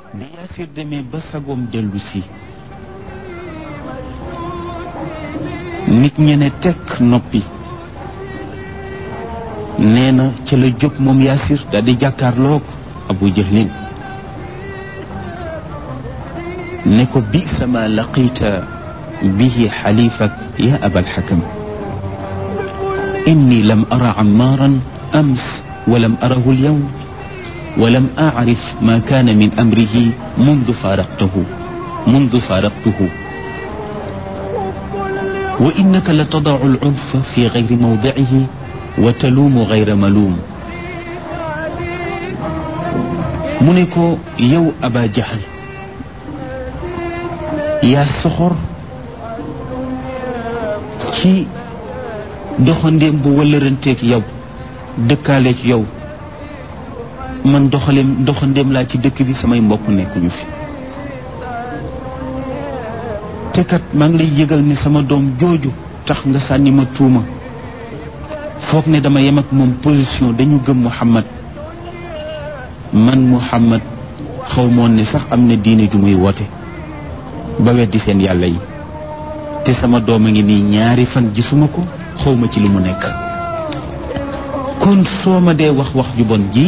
bi Yaasir demee ba sagoom dellu si nit ñe ne tekk noppi nee na ca la jóg moom Yaasir daal di jàkkaarloog Abu Jahlin ne ko bi sama laqita bihi xalifak ya abal xakam inni lam ara ammaaran ams walam arahu alyawm ولم أعرف ما كان من أمره منذ فارقته منذ فارقته وإنك لتضع العنف في غير موضعه وتلوم غير ملوم منكو يو أبا جهل يا سخر ci doxandéem bu wëllëranteeg yow dëkkaaleeg yow man doxaleem doxandéem laa ci dëkk bi samay mbokk nekkuñu fi te kat maa ngi lay yëgal ni sama doom jooju tax nga sànni ma tuuma foog ne dama yem ak moom position dañu gëm Muhammad man Muhammad xaw moon ne sax am na diine ju muy woote ba weddi seen yàlla yi te sama doom a ngi nii ñaari fan gisuma ko xawma ci li mu nekk kon soo ma dee wax wax ju bon ji